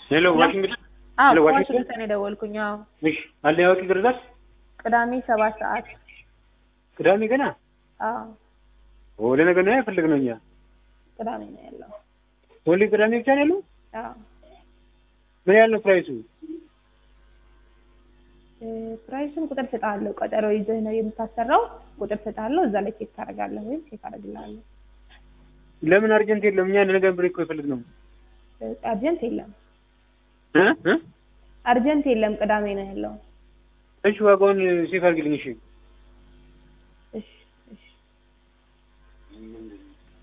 ሄሎ ዋሽንግተን አዎ ሄሎ ዋሽንግተን ዋሽንግተን የደወልኩኝ። አዎ እሺ አለ ያወቂ ግርዛት ቅዳሜ ሰባት ሰዓት ቅዳሜ ገና አዎ ኦ ለነገ ነው ያፈልግ ነው እኛ ቅዳሜ ነው ያለው። ኦንሊ ቅዳሜ ብቻ ነው ያለው አዎ ምን ያህል ነው ፕራይሱ እ፣ ፕራይሱን ቁጥር ስጣለሁ። ቀጠሮ ይዘህ ነው የምታሰራው። ቁጥር ስጣለሁ። እዛ ላይ ቼክ ታደርጋለህ ወይም ቼክ አደርግልሃለሁ። ለምን አርጀንት የለም እኛ ለነገ ብሬክ እኮ የፈልግ ነው እ፣ አርጀንት የለም እ እ አርጀንት የለም። ቅዳሜ ነው ያለው። እሺ ዋጋውን ሴፍ አድርግልኝ እሺ እሺ እሺ